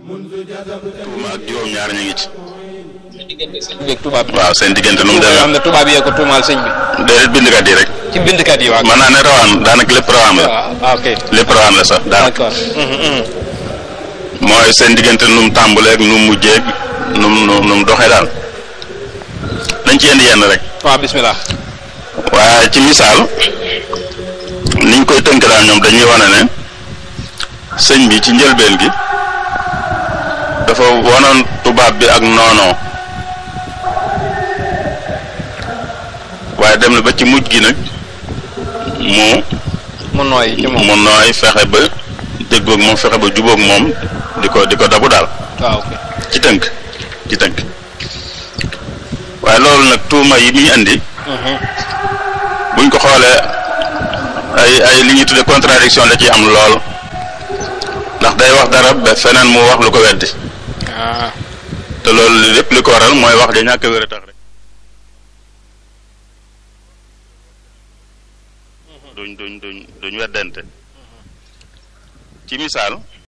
tuuma ak juróom-ñaar ñu ngi ci. diggante sëñ bi ak tubaab bi. waaw seen diggante nu mu yoo xam demee ne tubaab yee ko tuumaal sëñ bi. déedéet bindkat yi rek. ci bindkat yi waaw. mën naa ne rawaan daanaka lépp rawaan la. waaw ok lépp rawaan la sax daanaka. d'accord. Mhm, mhm. mooy seen diggante nu mu tàmbalee ak nu mu mujjee ak nu mu nu mu doxee daal. dañ ci indi yenn rek. waaw bismillah. waaye ci misaal niñ koy tënk daal ñoom dañuy wane ne sëñ bi ci njëlbeen gi dafa wanoon tubaab bi ak noonoo waaye dem na ba ci mujj gi nag mu mu nooy ci moom. mu nooy fexe ba déggoog moom fexe ba jubóog moom di ko di ko dabu daal waaw ok. ci tënk ci tënk waaye loolu nag tuuma yi muy indi Mhm. buñ ko xoolee ay ay li ñuy tudde contradiction da ciy am lool ndax day wax dara ba feneen mu wax lu ko weddi ah te loolu lépp li ko waral mooy wax ja ñàkk a wér a tax rek duñ duñ duñ duñ weddante ci misaal